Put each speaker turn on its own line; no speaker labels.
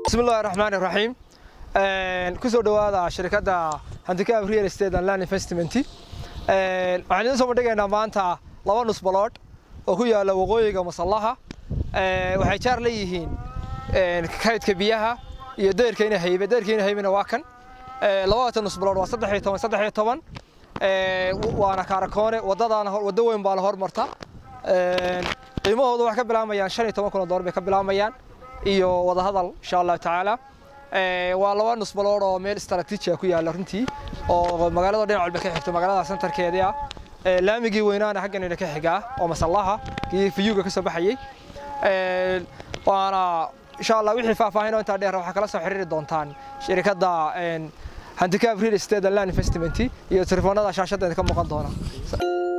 bismillahi raxmaan iraxiim kusoo dhowaada shirkadda handicap real estate and land investment waxaan idin soo bandhigaynaa maanta laba nus baloodh oo ku yaala waqooyiga masallaha waxay jaar leeyihiin kaydka biyaha iyo deerkayna haybe deerkayna haybena waa kan labada nus baloodh waa saddex iyo toban saddex iyo toban waana kaarakoone wadadaana waddo weyn baana hormarta qiimahooda waxay ka bilaabayaan shan iyo toban kun oo dollar bay ka bilaabayaan iyo wadahadal insha allahu tacaala waa laba nus balood oo meel istaraatiiji ku yaala runtii oo magaalada dhinac walba ka xigto magaalada santarkeedii ah laamigii weynaana xagganina ka xigaa oo masallaha kii fiyuga ka soo baxayey waana insha allah wixii faahfaahin oo intaa dheer waxaa kala soo xiriiri doontaan shirkadda handicap real estate and land investment iyo telefoonada shaashadda ka muuqan doona